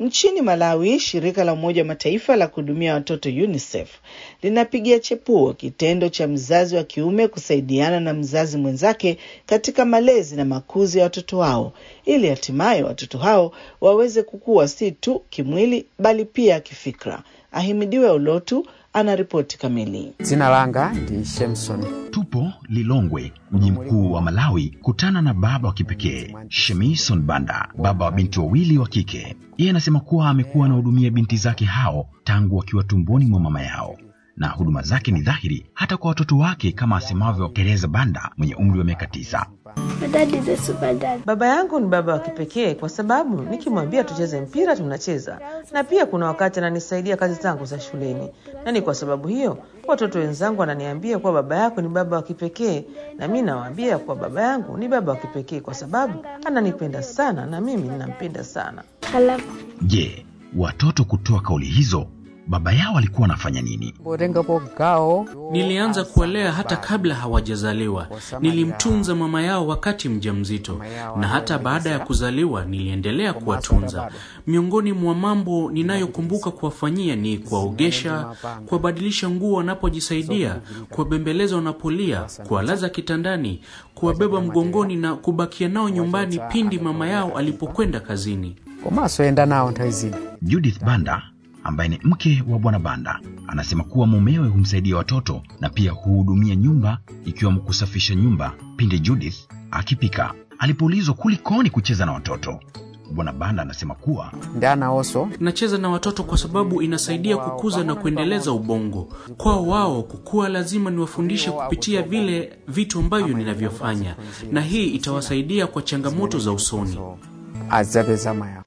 Nchini Malawi, shirika la Umoja wa Mataifa la kuhudumia watoto UNICEF linapigia chepuo kitendo cha mzazi wa kiume kusaidiana na mzazi mwenzake katika malezi na makuzi ya watoto wao ili hatimaye watoto hao waweze kukua si tu kimwili bali pia kifikra. Ahimidiwe Ulotu ana ripoti kamili. Dzina langa ndi Shemson. Tupo Lilongwe, mji mkuu wa Malawi, kutana na baba wa kipekee Shemison Banda, baba wa binti wawili wa kike. Yeye anasema kuwa amekuwa anahudumia binti zake hao tangu wakiwa tumboni mwa mama yao na huduma zake ni dhahiri hata kwa watoto wake, kama asemavyo Teresa Banda mwenye umri wa miaka tisa. Baba yangu ni baba wa kipekee kwa sababu nikimwambia tucheze mpira tunacheza, na pia kuna wakati ananisaidia kazi zangu za shuleni, na ni kwa sababu hiyo watoto wenzangu wananiambia kuwa baba yako ni baba wa kipekee, na mi nawaambia kuwa baba yangu ni baba wa kipekee kwa sababu ananipenda sana na mimi ninampenda sana. Je, watoto kutoa kauli hizo baba yao alikuwa anafanya nini? Botengapo gawo Nilianza kuwalea hata kabla hawajazaliwa. Nilimtunza mama yao wakati mjamzito, na hata baada ya kuzaliwa niliendelea kuwatunza. Miongoni mwa mambo ninayokumbuka kuwafanyia ni kuwaogesha, kuwabadilisha nguo wanapojisaidia, kuwabembeleza wanapolia, kuwalaza kitandani, kuwabeba mgongoni na kubakia nao nyumbani pindi mama yao alipokwenda kazini. komanso yenda nawo nthawi zina Judith Banda ambaye ni mke wa bwana Banda anasema kuwa mumewe humsaidia watoto na pia huhudumia nyumba ikiwemo kusafisha nyumba pindi Judith akipika. Alipoulizwa kulikoni kucheza na watoto, bwana Banda anasema kuwa ndi anawonso Nacheza na watoto kwa sababu inasaidia kukuza na kuendeleza ubongo. Kwao wao kukua, lazima niwafundishe kupitia vile vitu ambavyo ninavyofanya, na hii itawasaidia kwa changamoto za usoni. adzapeza maya